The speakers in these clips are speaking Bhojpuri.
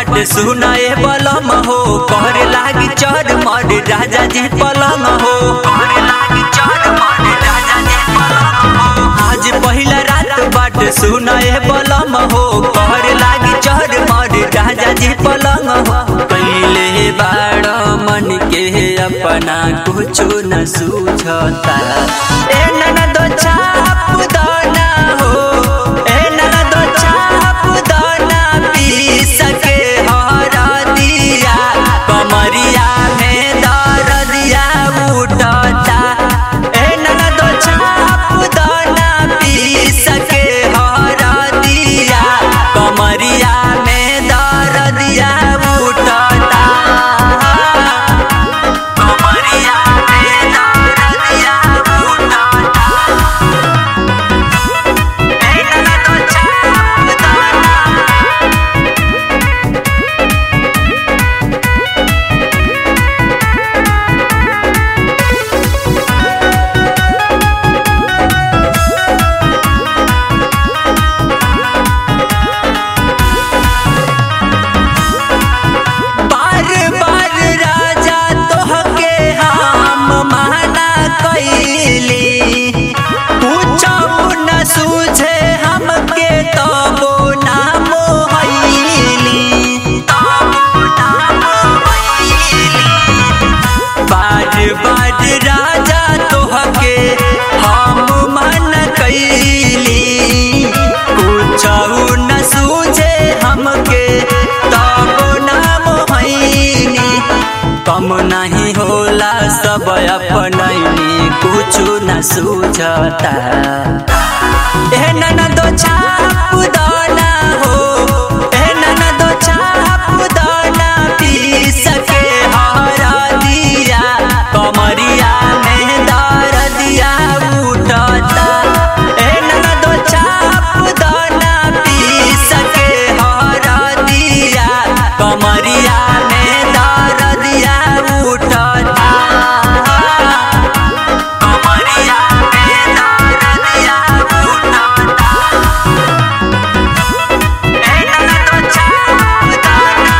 बाट सुनाए बलम हो कहर लागी चढ़ मर राजा जी पलंग हो कहर लागी चढ़ मर राजा जी पलंग हो आज पहिला रात बाट सुनाए बलम हो कहर लागी चढ़ मर राजा जी पलंग हो कैले बाड़ मन के अपना कुछो न सूझता ए ननद छाप दाना हो ए ननद छाप दाना पी सके हरा दिया कमरिया में दर दिया उठता ए ननद छाप दाना पी सके हरा दिया कमरिया में दर दिया उठता कमरिया में दर दिया उठता ए ननद छाप दाना बार बार राजा तोहके हम माना कैली पूछब न सूझे हमके तबो नाम हैली तबो नाम हैली बार बार राजा तोहके हम मन कैली पूछऊ न सूझे हमके तब नाम हैनी कम नहीं होला सब अपनैनी कुछु न सूझता ए ननद छाप दाना हो ए ननद छाप दाना पी सके हरा दिया कमरिया में दर दिया उठता ए ननद छाप दाना पी सके हरा दिया कमरिया में दर दिया उठता कमरिया में दर दिया उठता ए ननद छाप दाना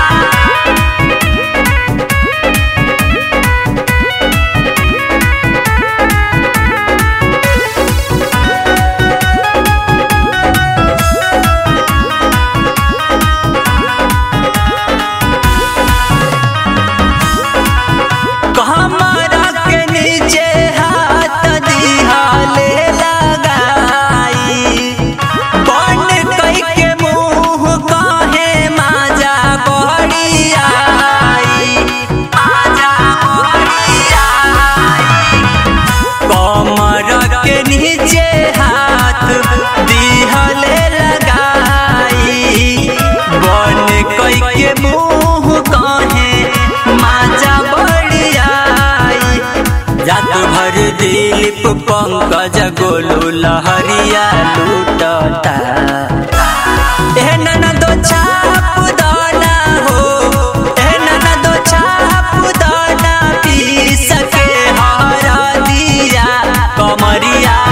कमरा के नीचे हाथ दिहाले लगाई बन कई के मुंह कहे माजा बड़ी आई आजा बड़ी आई कमर के नीचे हाथ दिहले लगाई बन कई के मुंह कहे माजा बड़ियाई जात भर दिलीप पंकज गोलू लहरिया लूटता ए ननद छाप दाना हो ए ननद छाप दाना पी सके हरा दिया कमरिया